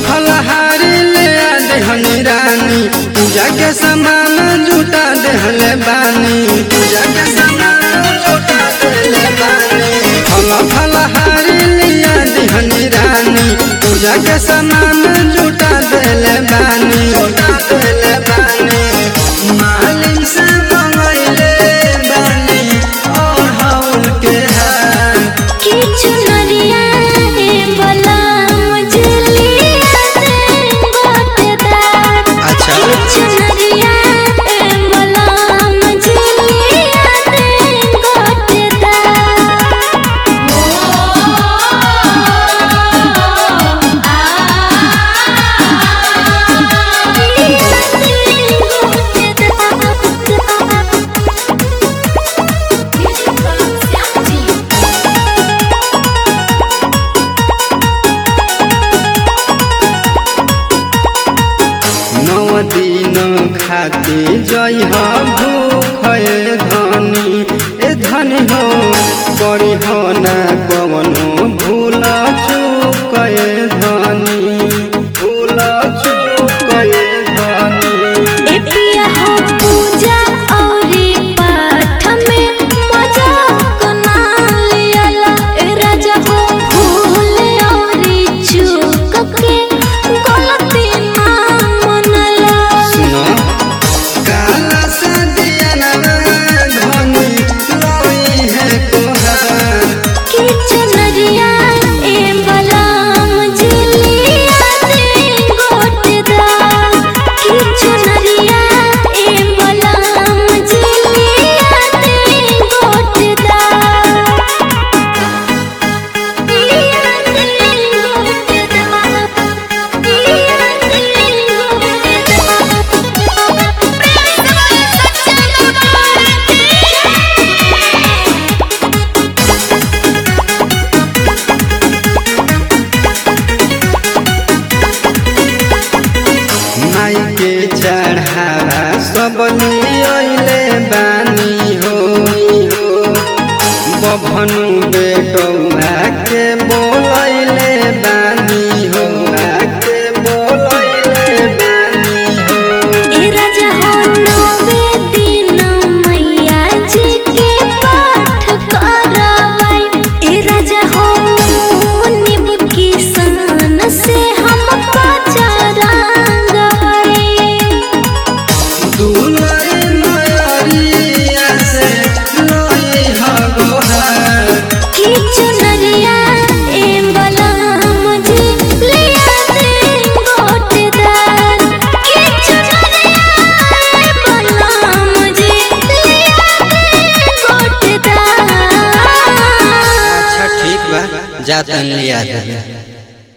फलहारी ले आ देहनी रानी पूजा के सामान जुटा देहले बानी पूजा के सामान जुटा देहले बानी फल फलहारी ले आ देहनी रानी पूजा के सामान जुटा देहले बानी जुटा देहले बानी मालिक से मंगैले बानी और हौल के हार কিছু নরিয়া রে বলা মজলি আতে গোটেদার अच्छा কিছু নরিয়া রে বলা মজলি আতে গোটেদার नौ दिन खाते जय भूख धनी ए धनी हो करी हो ना कवनो भूल चूक धनी भूल चूक धनी ए पिया हो पूजा औरी पाठ में मजा को ना लियाला ए राजा हो भूल औरी चूक के गलती ना मनला सुनो काला सदिया धनी लोई है कोहार किछु नरिया ए बलाम झिलिया दे गोटेदार किछु नरिया ए बलाम झिलिया दे गोटेदार लिया दे गोटेदार लिया दे गोटेदार माई के चढ़ावा सब लियले बानी हो बभनु बेटौआ के बोलैले बानी हो के बोलैले बानी हो ए राजा हो नवे दिन मैया जी के पाठ करवाई ए राजा हो निब की सन से हम पचरंग दुलई मयरिया से लोई हगोहार किछु नरिया ए बलम जी लिया दे गोटेदार किछु नरिया ए बलम जी लिया दे गोटेदार अच्छा ठीक बा जातन लिया दे